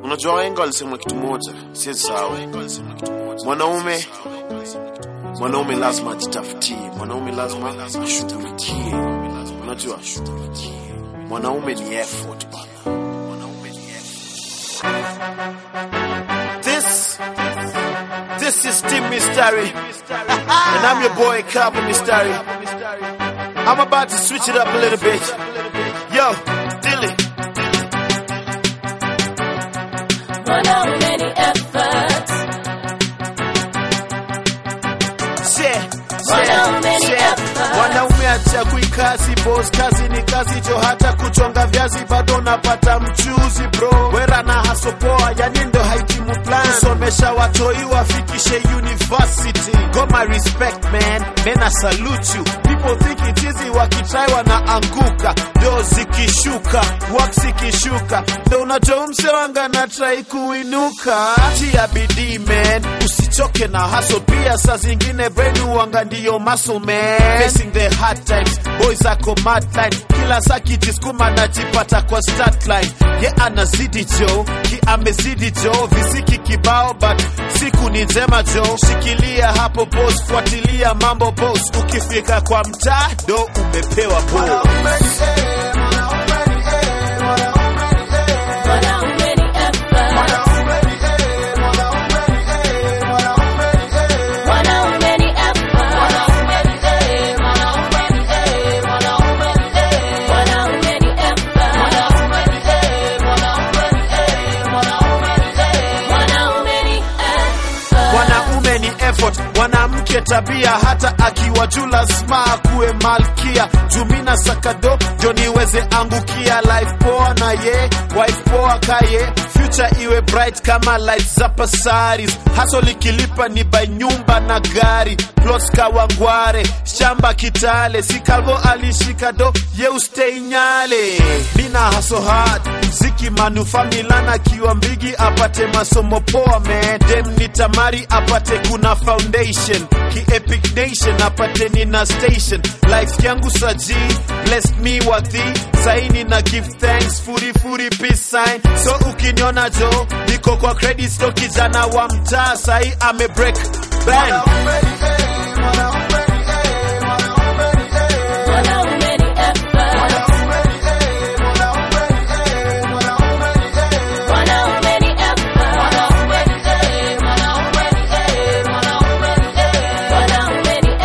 Unajua wahenga walisema kitu moja, siwezi sahau. Mwanaume mwanaume lazima ajitafutie, mwanaume lazima ashughulikie. Unajua mwanaume ni effort bana, mwanaume ni effort. This this is Team Mystery, and I'm your boy Cabo Mystery. I'm about to switch it up a little bit. Yo, Dilly. Mwanaume ni effort. Share, Mwanaume share, ni share. effort. Mwanaume achagui kazi boss, kazi ni kazi jo, hata kuchonga viazi bado napata mchuzi bro. Wera na hasopoa, yani ndo haitimu plan, kusomesha watoi wafikishe university. Goma respect man, men I salute you. People think it easy, wakitrai wanaanguka, ndo zikishuka, work zikishuka, ndo unajua mse wanga na try kuinuka. Tia bidii man, usichoke na hustle, pia saa zingine brain wanga ndiyo muscle man. Facing the hard times, boys ako mad line, kila saa kijiskuma najipata kwa start line. Ye anazidi jo, ki amezidi jo, visiki kibao but siku ni njema jo. Shikilia hapo boss, fuatilia mambo boss, ukifika kwa mtaa ndo umepewa boss. Mwanaume ni effort. Mwanaume ni effort. Mwanaume ni effort. Mwanaume ni effort. Mwanaume ni effort, mwanamke tabia, hata akiwa juu lazima akuwe malkia. Jumina sakado ndio niweze angukia, life poa na ye wife poa kaye, future iwe bright kama lights za Pasaris. Haso likilipa ni by nyumba na gari, plots kawangware, shamba Kitale, si Calvo alishika do ye ustay Nyale. Mina haso hard mziki manufaa Milana akiwa mbigi apate masomo poa man dem ni tamari apate kuna foundation ki epic nation apate nina station life yangu saji blessed me wathi saini na give thanks furi furi peace sign so ukiniona jo niko kwa credit sto kijana wa mtaa sahi ame break bang Mwanaume ni effort. Mwanaume ni effort. Mwanaume ni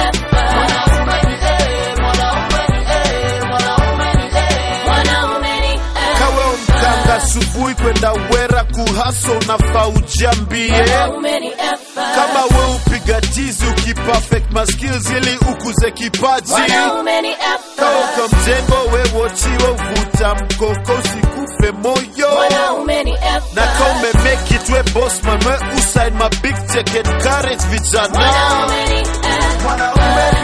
effort. Mwanaume ni effort. kawe mkanga asubuhi kwenda wera kuhaso unafaa ujambie Mwanaume ni effort. kama we upiga tizi ukiperfect maskills ili ukuze kipaji Mwanaume ni effort. kauka mjengo we wochiwe uvuta mkoko usikufe moyo Mwanaume ni effort. na ka umemake it we boss man we usain ma big ticket courage vijana Mwanaume ni effort.